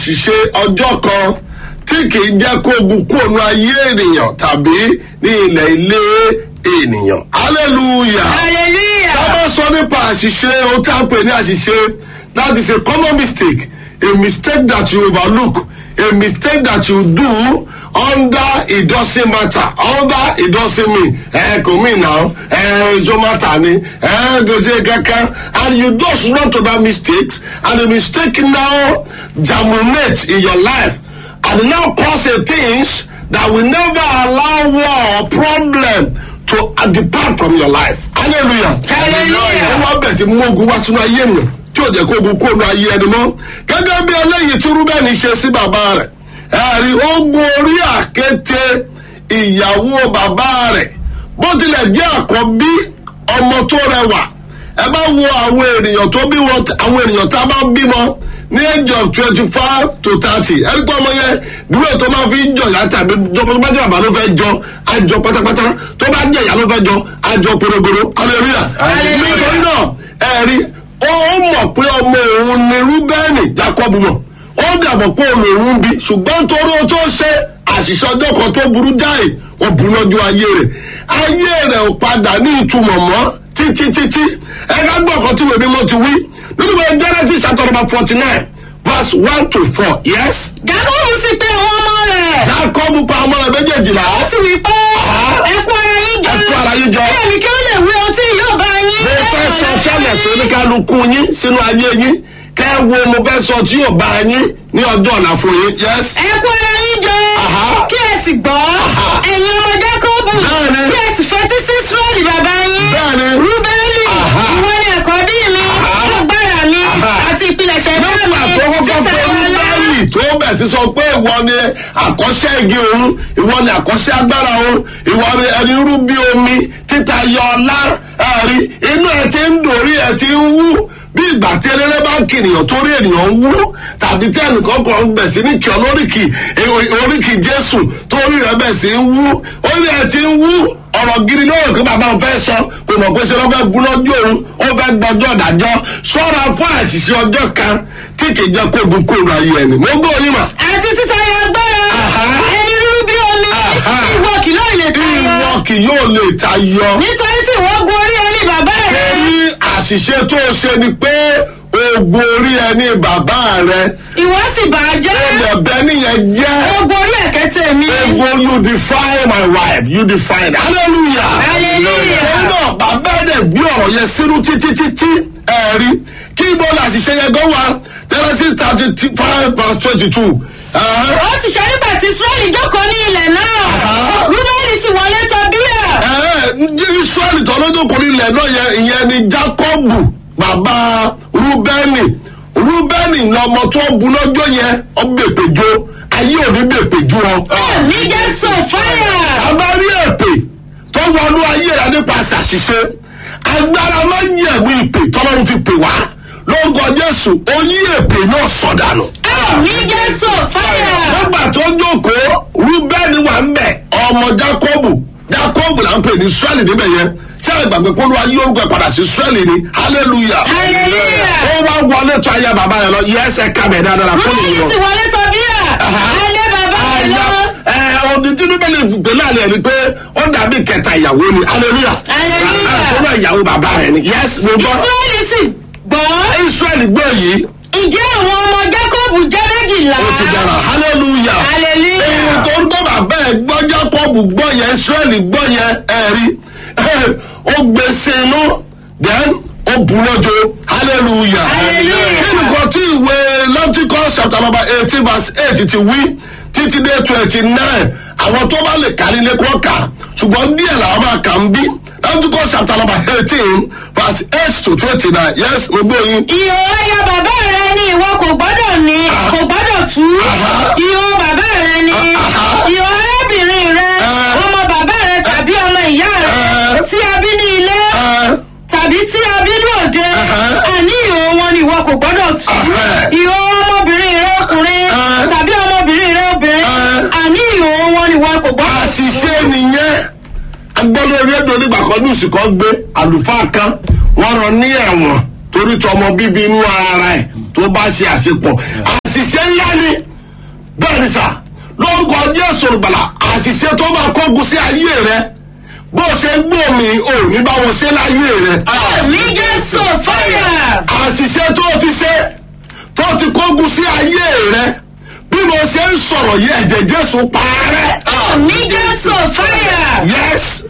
ṣìṣe ọjọ́ kan tí kìí jẹ́ kó ogun kú òun ayé ènìyàn tàbí ní ilẹ̀ ilé ènìyàn. hallelujah. hallelujah. tá a bá sọ nípa àṣìṣe ohun tí a ń pè ní àṣìṣe that is a common mistake a mistake that you overlook a mistake that you do under it doesn't matter under it doesn't mean ẹ kò mí náà ẹ ẹjọ matter ni ẹ gòjè kankan and you just run to that mistakes and the mistake now germinate in your life and now cause a things that will never allow war or problem to uh, depart from your life hallelujah Hallelujah. ó wá bẹ̀ tí mú ogun wá sínú ayé mi tí ò jẹ́ kó ogun kó nu ayé ẹni mọ́ gẹ́gẹ́ bí eléyìí tí rúbẹ́ni ṣe sí bàbá rẹ̀ ẹ̀rí ogun orí àkété ìyàwó bàbá rẹ̀ bó tilẹ̀ jẹ́ àkọ́bí ọmọ tó rẹwà ẹ bá wo àwọn ènìyàn tó bí wọn àwọn ènìyàn tá a bá bímọ ní age of twenty five to thirty ẹni pé ọmọ yẹn dúró tó máa fi ń jọ ìyá tàbí tó bá jẹ́ bàbá ló fẹ́ jọ àjọ pátápátá tó bá jẹ́ ìyá ló fẹ́ jọ àjọ porogoro hallelujah Hallelujah. nítorí náà ẹ̀rí ó ó mọ̀ pé ọmọ òun ni rúbẹ́nì jacob mọ̀ ó dàbọ̀ pé òun lòun bí ṣùgbọ́n torí ó tó ṣe àṣìṣe ọjọ́ kan tó burú jáì wọ́n bu lọ́jọ́ ayé rẹ̀ ayé rẹ̀ ò padà ní ìtumọ̀ mọ́ títí títí ẹ̀ka gbọ́ ọ̀kan tí wèmí mọ́ ti wí nínú ìwé genesis chapter number forty nine verse one to four yes jákòbù sì pé àwọn ọmọ rẹ̀. jacob pa ọmọ rẹ̀ méjèèjìlá ó sì wí pé ẹ kú ara yín jọ. Ẹ kú ara yín jọ. kí èmi kí ó lè wí ohun tí yóò bá yín. mo fẹ́ sọ fẹ́lẹ̀ sí oníkálukú yín sínú ayé yín kẹ́ ẹ wo mo fẹ́ sọ tí yóò bá yín ní ọjọ́ ọ̀la fún yín yes. ẹ kú ara yín jọ. Aha. kí ẹ sì gbọ́. ẹ̀yin ọmọ jákòbù. Bẹ́ẹ̀ni. kí ẹ sì fetí sí israẹli bàbá yín. Bẹ́ẹ̀ni. rúbẹ́lì. Aha. ìwọ ni àkọ́bí mi. agbára mi. Aha. àti ìpilẹ̀ṣẹ̀ bá mi. nígbà tó kọ́kọ́ títẹ̀ pé wọn lọ. rúbẹ́lì tó bẹ̀ sí sọ pé ìwọ ni àkọ́ṣẹ́ igi òun ìwọ ni àkọ́ṣẹ́ agbára òun ìwọ ni ẹni rú bí omi títa yọ ọlá ẹ̀rí inú ẹ ti ń dòrí ẹ ti ń wú bí ìgbà tí eléré bá ń kìnìyàn torí ènìyàn ń wú tàbí tí ẹnìkan kan bẹ̀ sí ní kí ọ lóríkì oríkì jésù torí rẹ bẹ̀ sí ń wú orí ẹ ti ń wú ọ̀rọ̀ gidi lóòrè pé bàbá òun fẹ́ sọ kò mọ̀ pé ṣe ló fẹ́ bú lọ́jọ́ òun ó fẹ́ gbọ́jọ́ ìdájọ́ ṣọ́ra fún àṣìṣe ọjọ́ kan tí kì í jẹ́ kó gun kóòrò ayé ẹni mo gbọ́ yín mà. àti títayọ agbára. Aha. ẹni rúrú bí omi. Aha. ìwọ kì yóò lè tayọ. ìwọ kì yóò lè tayọ. nítorí tí ìwọ gun orí ẹni bàbá rẹ. torí àṣìṣe tó o ṣe ni pé ogun orí ẹni bàbá rẹ ìwọ sì bà á jẹ́. ẹlẹ́bẹ̀ nìyẹn jẹ́ ogun orí ẹ̀kẹ́tẹ̀ mi. ogun you define my wife you define hallelujah. Hallelujah. torí náà bàbá ẹ̀ gbé ọ̀rọ̀ yẹn sínú títí títí ẹ̀rí kí ibo làṣìṣe yẹn gan wa Genesis thirty five verse twenty two. ó sì ṣe nígbà tí israẹli jókòó ní ilẹ̀ náà. Aha. rúbẹ́lì sì wọlé tọ̀ bíyà. israẹli tó lójú kò ní ilẹ̀ náà yẹn ìyẹn ni jacobu bàbá rúbẹ́nì rúbẹ́nì ní ọmọ tó bu lọ́jọ́ yẹn ọ bèpèjọ ayé òní bèpèjọ ọ. ní jésù fáyà. àbá rí èpè tó wọnú ayé rẹ nípasẹ̀ àṣìṣe agbára máa ń yẹ̀wò ìpè tọ́lọ́run fi pè wá lórúkọ jésù oyí èpè náà sọ̀dànù ní jésù fáyà. nígbà tó jókòó rúbẹ́ni wà ń bẹ̀ ọmọ jákọ́bù jákọ́bù là ń pè ní israẹli níbẹ̀ yẹn ṣé àgbàgbé polo ayé orúkọ ẹ̀ padà sí israẹli ni hallelujah Hallelujah. ó wá wọlé tó ayé bàbá yẹn lọ yẹ ẹsẹ̀ kábẹ̀ dáadáa fún mi rúbẹ́lì lọ. sì wọlé tọ̀ bíyà. alẹ́ bàbá rẹ lọ. ẹ ọdún tí bíbélì pè láàrin ẹ ni pé ó dàbí kẹta ìyàwó ni hallelujah Hallelujah. àtọ́nà ìyàwó bàbá rẹ ni yes mo gbọ́ israẹli sì gbọ́. israẹli gbọ́ yìí ǹjẹ́ àwọn ọmọ jákòbù jẹ́ méjìlá. ó ti dára hallelujah. hallelujah. èyí tó ń gbọ́ bàbá ẹ̀ gbọ́ jákọ́bù gbọ́ yẹn israẹli gbọ́ yẹn ẹ̀rí ó gbé sí inú then ó bu lọ́jọ́ hallelujah. Hallelujah. kí ni kò tí ìwé Leviticus chapter number eighteen verse eight ti wí títí dé twenty nine àwọn tó bá lè kárí lé kó kà ṣùgbọ́n díẹ̀ làwọn máa kà ń bí Leviticus chapter number eighteen verse eight to twenty nine yes mo gbé yín. ìhò ẹyọ bàbá rẹ ni ìwọ kò gbọ́dọ̀ ní kò gbọ́dọ̀ tú Aha. ìhò bàbá rẹ ni Aha. ìhò arábìnrin rẹ Eh. ọmọ bàbá rẹ tàbí ọmọ ìyá rẹ Eh. tí a bí ní ilé ẹ tàbí tí a bí lóde Aha. àní ìhò wọn ni ìwọ kò gbọ́dọ̀ tú Aha. ìhò ọmọbìnrin rẹ ọkùnrin Eh. tàbí ọmọbìnrin rẹ obìnrin Eh. àní ìhò wọn ni ìwọ kò gbọ́dọ̀ tú. àṣìṣe nìyẹn agbọ́dọ̀ rédíò nígbà kan ní oṣù kan gbé àlùfáà kan wọ́n rán ní ẹ̀wọ̀n torí tọmọ bíbí inú ara ẹ̀ tó bá ṣe àṣepọ̀ àṣìṣe ńlá ni bẹ́ẹ̀ ni sà lórúkọ jésù olùgbàlà àṣìṣe tó máa kógun sí ayé rẹ bó ṣe gbòmí ò ní bá wọn ṣe láyé rẹ àmì jésù fáyà. àṣìṣe tó ti ṣe tó ti kógun sí ayé rẹ bí mo ṣe ń sọ̀rọ̀ yìí ẹ̀jẹ̀ jésù parẹ́ àmì jésù fáyà. yes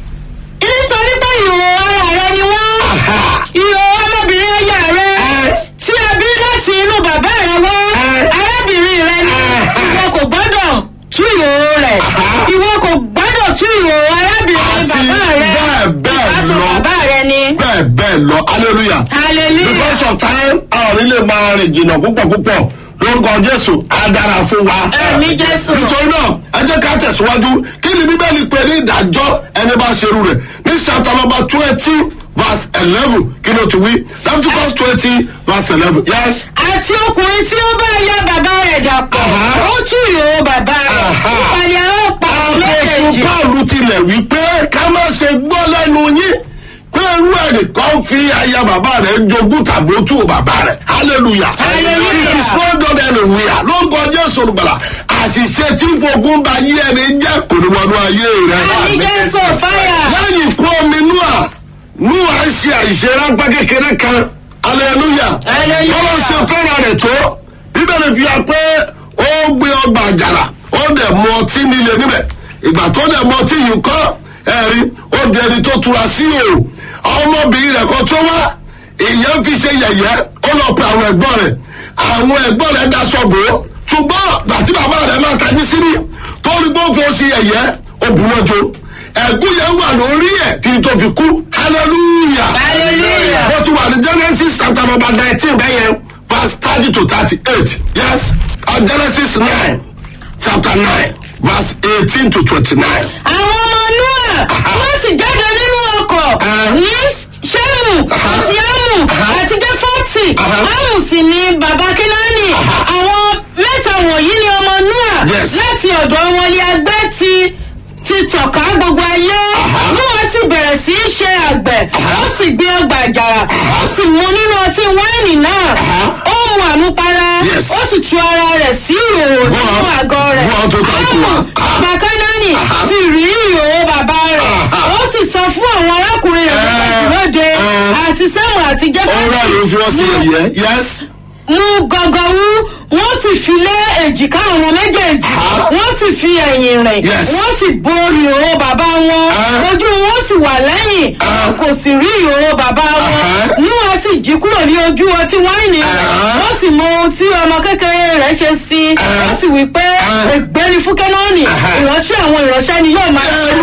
nítorí pé ìhòòhò ara rẹ ni wọ́n. aha ìhòòhò ọmọbìnrin aya rẹ. ẹ tí a bí láti inú bàbá rẹ wá. Ẹ. arábìnrin rẹ ni Aha. ìwọ kò gbọ́dọ̀ tú ìhòòhò rẹ̀. Aha. ìwọ kò gbọ́dọ̀ tú ìhòòhò arábìnrin Àti bàbá rẹ. bẹ́ẹ̀ bẹ́ẹ̀ ìbátan lọ. bàbá rẹ ni. bẹ́ẹ̀ bẹ́ẹ̀ lọ hallelujah. hallelujah. because of time àwọn nílé máa rìn jìnnà púpọ̀ púpọ̀ lórúkọ jésù á dára fún wa. Àmì Jésù. nítorí náà ẹ jẹ́ ká tẹ̀síwájú kí ni bíbélì pè ní ìdájọ́ ẹni bá ṣerú rẹ̀ ní chapter number twenty verse eleven kí ló ti wí leviticus twenty verse eleven yes. àti ọkùnrin tí ó bá ya bàbá rẹ̀ dàpọ̀ Aha. ó tú ìhòòhò bàbá rẹ̀ Aha. ìpàlẹ̀ ó pa àpòsù méjèèjì. paulu tilẹ̀ wípé ká má ṣe gbọ́ lẹ́nu yín pé irú ẹnìkan fi aya bàbá rẹ̀ jogún tàbí ó tú bàbá rẹ̀ hallelujah Hallelujah. it is not done anywhere lórúkọ jésù olùgbàlà àṣìṣe tí ń fogun ba yí ẹni jẹ́ kò ní wọnú ayé rẹ̀ àmì jésù fáyà. lẹ́yìn ikú omi núà núà ń ṣe àìṣe ráńpẹ́ kékeré kan hallelujah Hallelujah. bọ́lá ṣe fẹ́ràn rẹ̀ tó bíbélì fi hàn pé ó gbé ọgbà àjàrà ó dẹ̀ mu ọtí nílé níbẹ̀ ìgbà tó dẹ̀ mu ọtí yìí kọ́ ẹ̀rí ó di ẹni tó tura sí o ọmọbìnrin rẹ̀ kan tó wá ìyẹn fi ṣe yẹ̀yẹ́ ó lọ pe àwọn ẹ̀gbọ́n rẹ̀ àwọn ẹ̀gbọ́n rẹ̀ daṣọ bò ó ṣùgbọ́n gbàtí bàbá rẹ̀ máa tají síbí tó rí gbófo ṣe yẹ̀yẹ́ ó bù wọ́n jo ẹ̀gún yẹn wà lórí ẹ̀ kí n tó fi kú hallelujah Hallelujah. bó ti wà ní genesis chapter number nineteen bẹ́yẹn verse thirty to thirty-eight yes uh, genesis nine chapter nine verse eighteen to twenty-nine. àwọn ọmọ noah wọ́n sì jáde nínú ọkọ̀ Ah. ní sẹ́mù àti ámù àti gẹ́fọ́tì Ah. ámù sì ni bàbá kínáàní àwọn mẹ́ta wọ̀nyí ni ọmọ noah Yes. láti ọ̀dọ̀ wọn ni agbẹ́ ti ti tọ̀ka gbogbo ayé noah sì bẹ̀rẹ̀ sí í ṣe àgbẹ̀ ó sì gbé ọgbà àjàrà ó sì mu nínú ọtí wáìnì náà ó mu àmupara Yes. ó sì tu ara rẹ̀ sí ìhòòhò Go nínú on. àgọ́ rẹ̀ Go on to talk to ámù her. bàbá kánáánì ti rí ìhòòhò bàbá rẹ̀ ó sì sọ fún àwọn arákùnrin rẹ̀ méjèèjì lóde àti sẹ́mu àti ọ̀rọ̀ jẹ́fẹ́ ló fi wọ́n sí ẹ̀yẹ yes. mú gọgọwú wọ́n sì fi lé èjìká àwọn méjèèjì Ah. wọ́n sì fi ẹ̀yìn rìn Yes. wọ́n sì borí ìhòòhò bàbá wọn Ah. ojú wọn sì wà lẹ́yìn Ah. kò sì rí ìhòòhò bàbá wọn Ah. níwọ̀n sì jí kúrò ní ojú ọtí wáìnì rẹ̀ Ah. wọ́n sì mọ ohun tí ọmọ kékeré rẹ̀ ṣe sí i wọ́n sì wí pé Ah. ègbé ni fún kẹ́nọ́ọ̀nì Ah. ìránṣẹ́ àwọn ìránṣẹ́ ni yóò máa ẹrú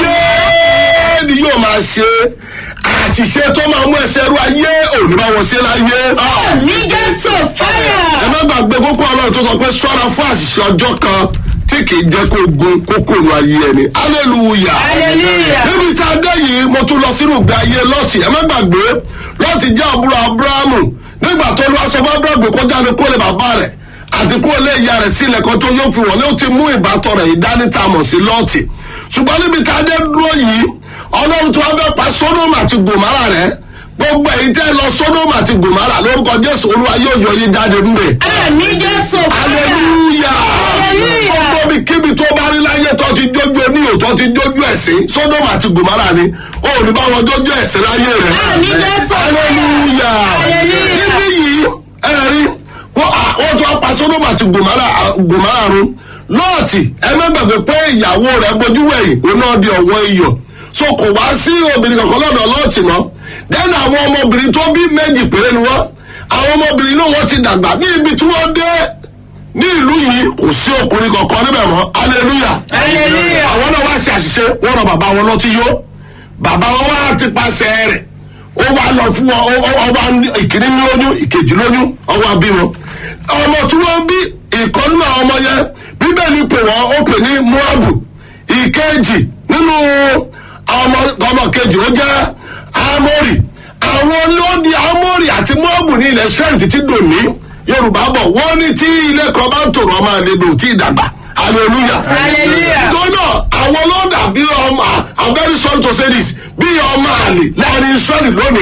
ayé ni yóò máa ṣe àṣìṣe tó máa mú ẹsẹ̀ ẹrú ayé òní bá wọn ṣe láyé. ní jésù fáyà. ẹ má gbàgbé kókó ọlọ́run tó sọ pé ṣọ́ra fún àṣìṣe ọjọ́ kan tí kì í jẹ́ kó gun kókó nu ayé ẹni hallelujah. Hallelujah. níbi tá a dé yìí mo tún lọ sínú ìgbé ayé lọ́ọ̀tì ẹ má gbàgbé lọ́ọ̀tì jẹ́ àbúrò abrahamu nígbà tó lọ aṣọ bá abrahamu kó jáde kó lè bàbá rẹ̀ àti kó lè ìyá rẹ̀ sílẹ̀ kan tó yóò fi wọlé ó ti mú ìbátan rẹ̀ ìdánítàmọ̀ sí lọ́ọ̀tì ṣùgbọ́n níbi tá a dé dúró yìí ọlọ́run tó wá fẹ́ pa sódòmù àti gòmárà rẹ̀ gbogbo èyí tẹ́ lọ sódòmù àti gòmárà lórúkọ jésù olúwa yóò yọ yín jáde ńbẹ̀ ní jésù fáyà. hallelujah Hallelujah. gbogbo bí kíbi tó bá rí láyé tó ti jójú oníyò tó ti jójú ẹ̀sìn sódòmù àti gòmárà ni ó ní bá wọn jójú ẹ̀sìn láyé rẹ̀ Àmín Jésù. hallelujah Hallelujah. níbí yìí ẹ̀rí wọ́n à- wọ́n tún wá pa sódòmù àti gòmárà à- gòmárà run lọ́ọ̀tì ẹ má gbàgbé pé ìyàwó rẹ̀ bójú wẹ̀yìn òun náà di ọ̀wọ́ iyọ̀ so kò wá sí obìnrin kankan lọ́dọ̀ lọ́ọ̀tì mọ́ dẹ́nu àwọn ọmọbìnrin tó bí méjì péré ni wọ́n àwọn ọmọbìnrin náà wọ́n ti dàgbà ní ibi tí wọ́n dé ní ìlú yìí kò sí ọkùnrin kankan níbẹ̀ mọ́ hallelujah Hallelujah. àwọn náà wá ṣe àṣìṣe wọ́n rọ bàbá wọn lọ́tí yó bàbá wọn wá ti pàṣẹ rẹ̀ ó wá lọ fún wọn ó- ó- ọba ìkíní ní lóyún ìkejì lóyún ọwọ́ bí wọn ọmọ tí wọ́n bí ìkan nínú àwọn ọmọ yẹn bíbélì pè wọ́n ó pè ní moabu ìkejì nínú ọmọ ọmọ kejì ó jẹ́ amórì àwọn lóde amórì àti moabu ní ilẹ̀ sẹ́yìn títí dòní yorùbá bọ̀ wọ́n ní tí ilé kan bá ń tòrò ọmọ àlejò tí ì dàgbà hallelujah Hallelujah. nítorí náà àwọn lọ́dà bí ọmọ i'm very sorry to say this bí ọmọ àlè láàrin israẹli lónìí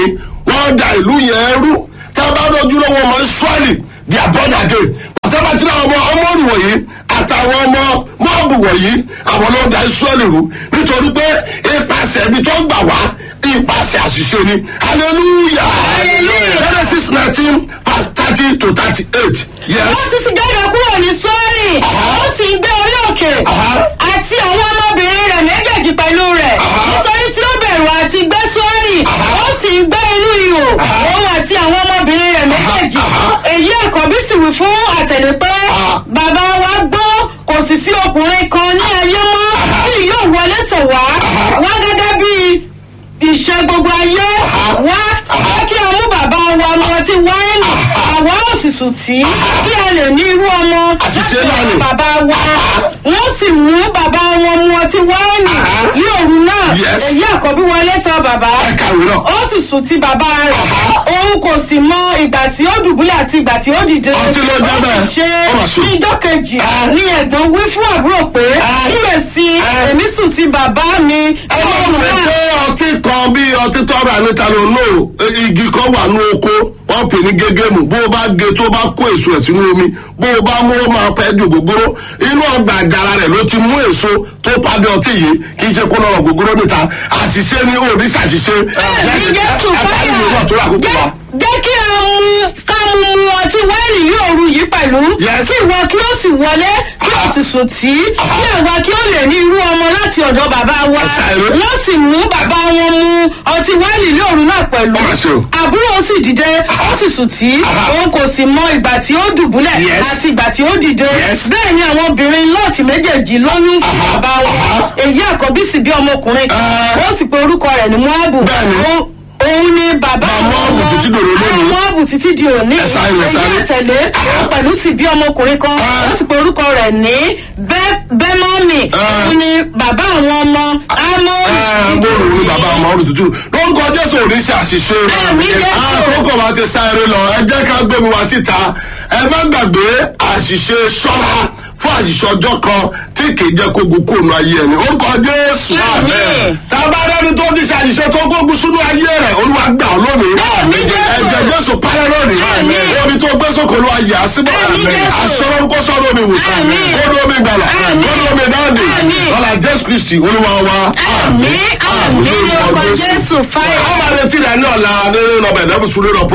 wọ́n da ìlú yẹn rú tá a bá lójú lọ́wọ́ ọmọ israẹli di abọ́dà gé àtàbàtì náà ọmọ ọmọrù wọ̀nyí àtàwọn ọmọ mọ́ọ̀bù wọ̀nyí àwọn ló da israẹli rú nítorí pé ipasẹ̀ ibi tó gbà wá ipasẹ̀ àṣìṣe ni hallelujah Hallelujah. genesis nineteen verse thirty to thirty-eight yes. wọ́n ti sì jáde kúrò ní sọ́ọ̀rì ó sì ń gbé orí òkè Aha. àti àwọn ọmọbìnrin rẹ̀ méjèèjì pẹ̀lú rẹ̀ Aha. nítorí tí ó bẹ̀rù àti gbé sọ́ọ̀rì ó sì ń gbé inú ihò òun àti àwọn ọmọbìnrin rẹ̀ méjèèjì Aha. èyí àkọ́bí sì wí fún àtẹ̀lé pé Aha. bàbá wa gbọ́ kò sì sí ọkùnrin kan ní ayé mọ́ tí yóò wọlé tọ̀ wá wá gẹ́gẹ́ bí ìṣe gbogbo ayé wá wá kí a mú bàbá wa mu ọtí wáìnì àwa ò sì sùn tí kí a lè ní irú ọmọ Àṣìṣe láti náà ni. ọ̀dọ̀ bàbá wa wọ́n sì mú bàbá wọn mu ọtí wáìnì ní òru náà Yes. èyí àkọ́bí wọlé tọ̀ bàbá ẹ kàwé náà. ó sì sùn tí bàbá rẹ̀ òun kò sì mọ ìgbà tí ó dùbúlẹ̀ àti ìgbà tí ó dìde Ọtí ló jẹ́ bẹ́ẹ̀. ó sì Ó mà ṣe ṣe. ní ijọ́ kejì Ah. ní ẹ̀gbọ́n wí fún àbúrò pé Ah. kíyèsí Ah. èmi sùn tí bàbá mi ẹ má rò náà pé ọtí kan bí ọtí tọrọ àníta ló nù igi kan wà ní oko wọn pè ní gégémù bó o bá ge tó bá kó èso ẹ̀ sínú omi bó o bá mú ó máa pẹ́ ju gbogbooro inú ọgbà àgàrà rẹ̀ ló ti mú èso tó padà ọtí yìí kì í ṣe kó lọ́rọ̀ gbogbooro níta àṣìṣe ni òní ṣàṣìṣe. ní jésù ẹ̀ka ìlú náà tó rà kókó wa. jẹ́ kí a mú ká mú mu ọtí wáìnì ní òru yìí pẹ̀lú Yes. kí ìwọ kí ó sì wọlé kí ó sì sùn tí kí àwa kí ó lè ní irú ọmọ láti ọ̀dọ̀ bàbá wa Ẹ̀sà ìró. wọ́n sì mú bàbá wọn mu ọtí wáìnì ní òru náà pẹ̀lú Ó mà ṣe o. àbúrò sì dìde ó sì sùn tí òun kò sì mọ ìgbà tí ó dùbúlẹ̀ Yes. àti ìgbà tí ó dìde Yes. bẹ́ẹ̀ ni àwọn obìnrin lọ́ọ̀tì méjèèjì lóyún fún bàbá wọn èyí àkọ́bí sì bí ọmọkùnrin kan Ah. ó sì pe orúkọ rẹ̀ ní moabu Bẹ́ẹ̀ni. Ó- òun ni bàbá Bàbá Móábù wọn. títí dòní lónìí. Àwọn Móábù títí di òní Ẹ sáré, ẹ sáré. èyí àtẹ̀lé òun pẹ̀lú sì bí ọmọkùnrin kan Ah. ó sì pe orúkọ rẹ̀ ní Bẹ́- bẹ́mọ́nì Ah. òun ni bàbá àwọn ọmọ amóhùn mo rò ní bàbá ọmọ ọdún tuntun lórúkọ jésù ò ní ṣe àṣìṣe Àmì Jésù. àkókò wa ti sá eré lọ ẹ jẹ́ ká gbé mi wá síta ẹ má gbàgbé àṣìṣe ṣọ́ra fún àṣìṣe ọjọ́ kan tí kì í jẹ́ kó gun kóònù ayé ẹni orúkọ jésù Àmín. tábà rẹni tó ti ṣàṣìṣe tó gógun sínú ayé rẹ olúwa gbà ọ́ lónìí Àmín Jésù. ẹ̀jẹ̀ jésù parẹ́ lónìí Àmín. omi tó gbé sókè olúwa yà á síbẹ̀ Àmín Jésù. aṣọ lórúkọ sọ́dọ̀ omi ìwòsàn Àmín. kódó omi ìgbàlà Àmín. kódó omi dáàdì Àmín. lọ́la jésù kristi olúwa wa àmì àmì ní ọkọ̀ jésù fáyọ̀. àwọn àrètí rẹ̀ ní ọ̀la nínú ọbẹ̀ lẹ́bùsùn lórí ọ̀pọ̀